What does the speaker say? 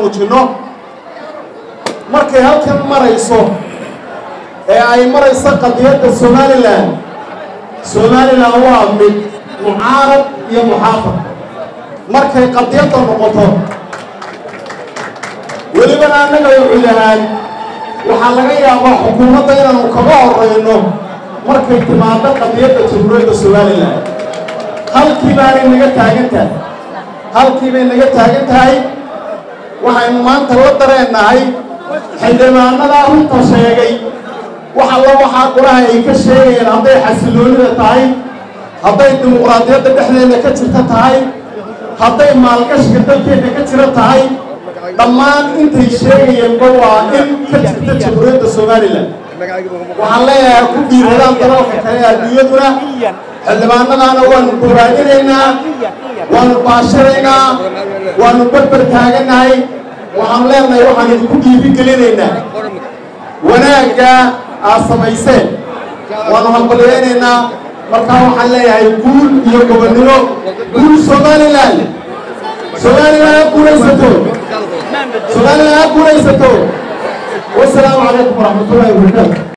muujinno markay halkan marayso ee ay marayso qadiyadda somalilan somalilan waa mid mucaarad iyo muxaafad markay qadiyadda noqoto welibana annaga wuxuu yahaan waxaa laga yaabaa xukuumadda inaanu kaga horrayno markay timaado qadiyadda jamhuuriyadda somalilan halkii baanay naga taagan tahay halkii bay naga taagan tahay waxaynu maanta la dareennahay xildhibaanadaa runta sheegay wax alla waxaa qolaha ay ka sheegayeen hadday xasiloonida tahay hadday dimuqraadiyadda dhexdeeda ka jirta tahay hadday maalgashiga dalkeeda ka jira tahay dhammaan intay sheegayeenba waa in ka jirta jamhuuriyadda somalilan waxaan leeyahay ku dhiiradaan dalalka kale adduunyaduna xildhibaanadaana waanu boraadinaynaa waanu baashiraynaa waanu berber taaganahay waxaan leenahay waxaan idinku dhiirigelinaynaa wanaagga aad samayseen waanu hambalyaynaynaa markaa waxaan leeyahay guul iyo gobonnimo guul somalilan somalilan ha guulaysato somalilan ha guulaysato wasalaamu calaykum waraxmatullahi wabarakaatu